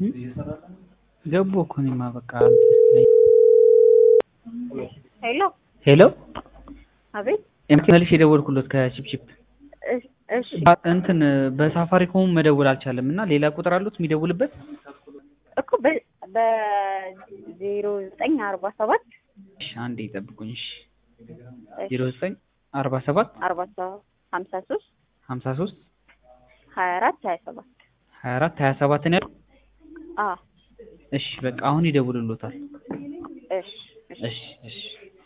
ገቡ እኮ እኔማ በቃ ሄሎ ሄሎ አቤት መልሽ የደወልኩለት ከቺፕቺፕ እሺ እሺ እንትን በሳፋሪኮም መደወል አልቻለም እና ሌላ ቁጥር አሉት የሚደውልበት እኮ በ- በዜሮ ዘጠኝ አርባ ሰባት እሺ አንዴ ይጠብቁኝ እሺ እሺ፣ ዜሮ ዘጠኝ አርባ ሰባት አርባ ሰባት ሀምሳ ሶስት ሀምሳ ሶስት ሀያ አራት ሀያ ሰባት ሀያ አራት ሀያ ሰባት ነው ያልኩት አ እሺ በቃ አሁን ይደውልሎታል እሺ እሺ እሺ እሺ